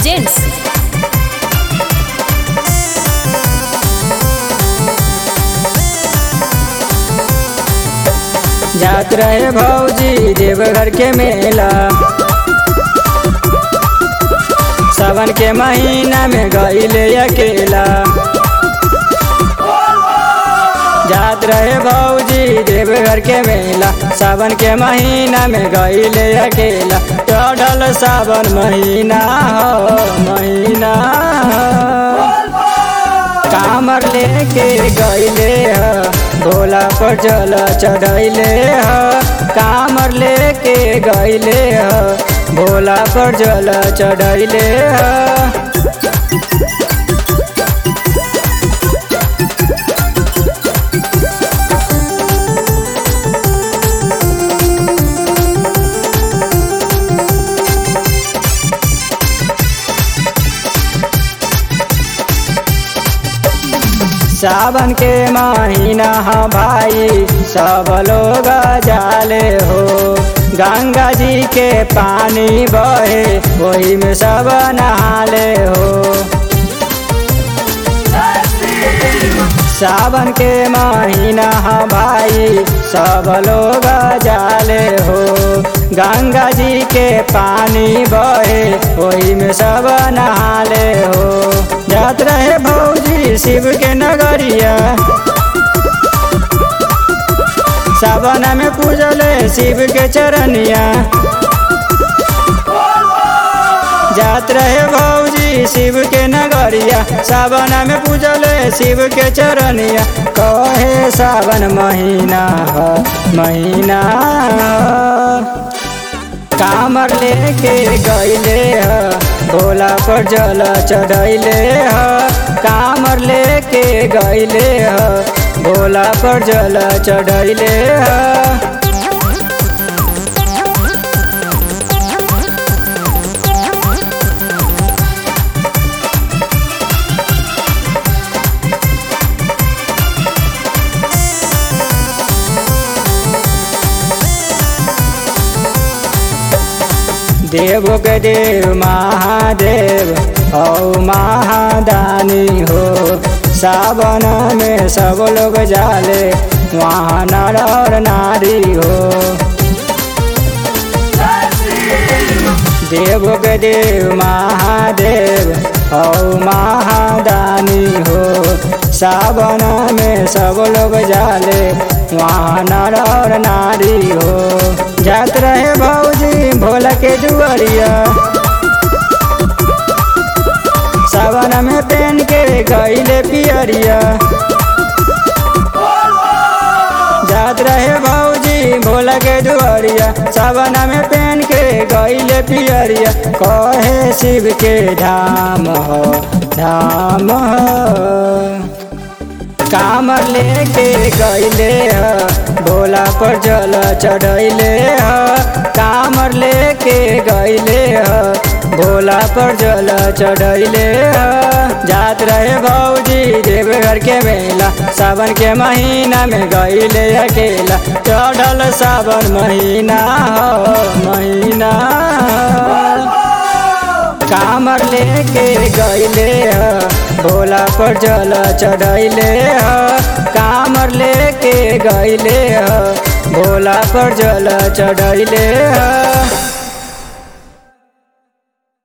presents जात रहे भौजी देवघर के मेला सावन के महीना में गईले अकेला जात रहे भौजी देवघर के मेला सावन के महीना में गईले अकेला चढ़ल सावन महीना हो महीना हो कामर लेके गईले ह भोला पर जल चढ़ैले ह कामर लेके गईले ह भोला पर जल चढ़ैले ह सावन के महीना ह भाई सब लोग जाले हो गंगा जी के पानी बहे वही में सब नहाले हो सावन के महीना ह भाई सब लोग जाले हो गंगा जी के पानी बहे वही में सब नहाले हो जात रहे भौजी शिव के नगरिया सावन में पूजले शिव के चरनिया जात रहे भौजी शिव के नगरिया सावन में पूजले शिव के चरनिया कहे सावन महीना ह महीना ह कामर लेके गईले ह भोला पर जल चढ़ैले ह कामर लेके गईले ह भोला पर जल चढ़ैले ह देव के देव महादेव औ महादानी हो सावन में सब लोग जाले वहाँ नर और नारी हो देव के देव महादेव औ महादानी हो सावन में सब लोग जाले वहाँ नर और नारी हो जात रहे भौजी भोला के जुअरिया सावन में पहन के गईले पियरिया जात रहे भौजी भोला के दुआरिया सावन में पहन के गईले पियरिया कहे शिव के धाम हो धाम हो कामर लेके गईले ह भोला पर जल चढ़ैले ह कामर लेके गईले ह भोला पर जल चढ़ैले ह जात रहे भौजी देवघर के मेला सावन के महीना में गईले अकेला चढ़ल सावन महीना हो महीना हो कामर लेके गईले ह भोला पर जल चढ़ैले ह कामर लेके गईले ह भोला पर जल चढ़ैले ह